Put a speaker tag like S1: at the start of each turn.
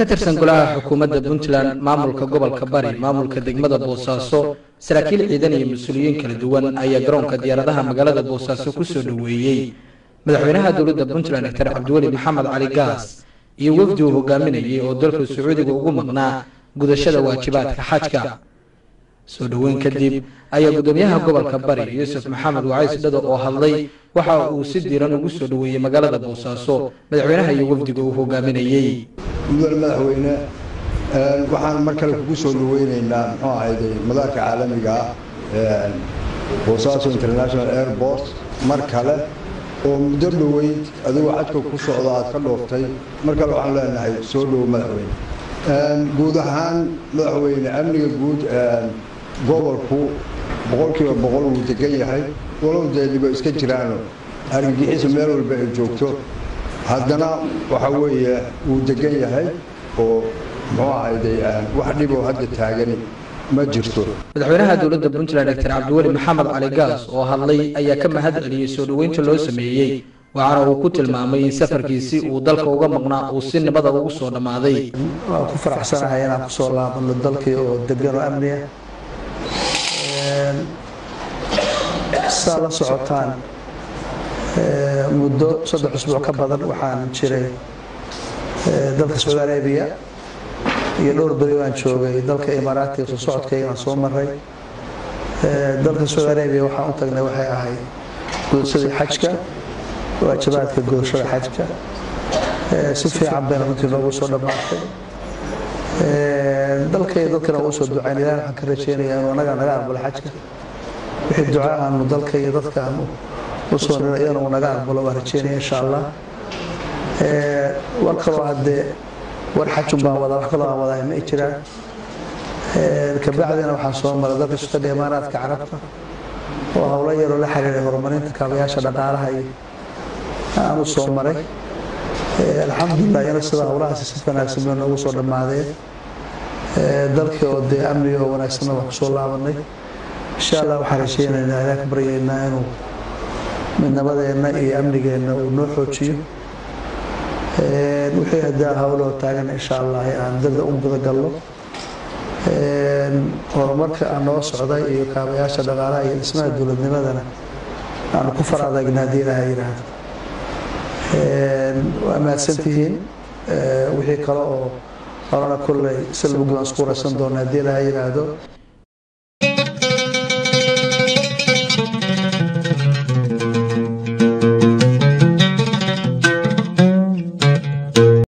S1: ka tirsan golaha xukuumadda puntland maamulka gobolka bari maamulka degmada boosaaso saraakiil ciidan iyo mas-uuliyiin kala duwan ayaa garoonka diyaaradaha magaalada boosaaso kusoo dhoweeyey madaxweynaha dowladda puntland doctor cabdiweli maxamed cali gaas iyo wafdi uu hogaaminayay oo dalka sacuudiga ugu maqnaa gudashada waajibaadka xajka soo dhoweyn kadib ayaa gudoomiyaha gobolka bari yuusuf maxamed wacays dhado oo hadlay waxa uu si diiran ugu soo dhoweeyey magaalada boosaaso madaxweynaha iyo wafdiga uu hogaaminayey
S2: mudane madaxweyne waxaan mar kale kugu soo dhaweyneynaa muxuu ahayde madaarka caalamiga ah boosaaso international airport mar kale oo muddo dhoweyd adigoo xajka ku socda aad ka dhooftay mar kale waxaan leenahay soo dhowo madaxweyne guud ahaan madaxweyne amniga guud gobolku boqolkiiba boqol wuu degan yahay walow deeliba iska jiraano argagixisu meel walba ay joogto haddana waxa weeye wuu degan yahay oo muxuu ahayde wax dhiboo hadda taagani ma jirto
S1: madaxweynaha dowladda puntland doctor cabdiweli maxamed cali gaas oo hadlay ayaa ka mahad celiyey soo dhoweynta loo sameeyey waxaana uu ku tilmaamay in safarkiisii uu dalka uga maqnaa uu si nabada ugu soo dhammaaday
S3: waan ku faraxsanahay inaan kusoo laabano dalkii oo degan oo amniya saa la socotaan muddo saddex usbuuc ka badan waxaan jiray dalka sacuudi arabiya iyo dhowr beri baan joogay dalka imaaraatiga soo socodkayga aan soo maray dalka sacuudi arabiya waxaan u tagnay waxay ahayd gudashadii xajka waajibaadka gudashada xajka si fiican bayna runtii noogu soo dhammaatay dalkay dadkana waa usoo ducayn ilaah waxaan ka rajeynayaa inuu anaga naga aqbalo xajka wixii duca aanu dalka iyo dadka aanu usoo nira iyadana uu naga aqbalo waan rajeynaya insha allah war kaloo haddee war xajun baan wadaa wax kaloo aan wadahay ma jiraan kabacdina waxaan soo maray dalka sultanka imaaraadka carabta oo howlo yaroo la xiriiray horumarinta kaabayaasha dhaqaalaha iyo aan u soo maray alxamdulilah iyana sida howlahaasi si wanaagsan bay noogu soo dhammaadeen dalkii oo dee amniga oo wanaagsanna waan kusoo laabanay insha allah waxaan rajeynaynaa ilaah ka baryaynaa inuu midnabadeenna iyo amnigeenna uu noo xoojiyo wixii hadaa howloo taagan insha allah aan dada u gudagalno horumarka aan noo socday iyo kaabayaasha dhaqaalaha iyo dhismaha dowladnimadana aanu ku far adagna haddii ilaha yidhaahdo waa mahadsantihiin wixii kale oo horena kolley si lagu waan isku waraysan doona haddii ilaha yidhaahdo